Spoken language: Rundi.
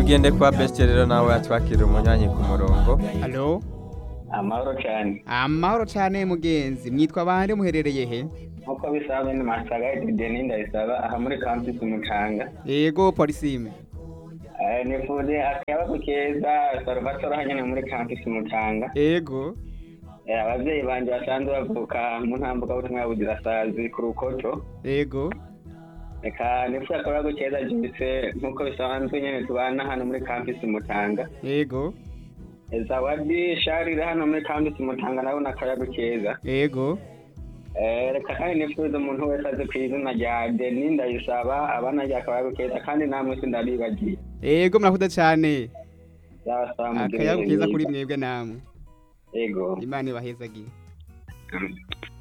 tugende kwa besite rero nawe atwakira umunyanyi ku murongo halo amahoro cyane amahoro cyane mugenzi mwitwa bande muherereye he nk'uko bisanzwe ni masaga edeni ndayisaba aha muri campus umucanga yego polisime Eh, nifuje akayabagu keza salvatore hanyene muri campus umucanga yego Eh, abavyeyi banje basanzwe bavuka mu ntambuka butumwa ya buzirasazi ku rukoto yego reka nifuje akayabagu keza jise nk'uko bisanzwe nyene tubana hano muri campus umucanga yego Eh, zawadi sharire hano muri campus umucanga nawe n'akayabagu keza yego Eh, reka kandi nifuza umuntu wese azi ku izina rya deni ndayisaba abana rya akayabagu keza kandi namwe sindabibagiye yego murakoze cyane zabasaba mugire akayabu ibihe keza byiza. kuri mwebwe namwe yego imana ibahezagiye Mm.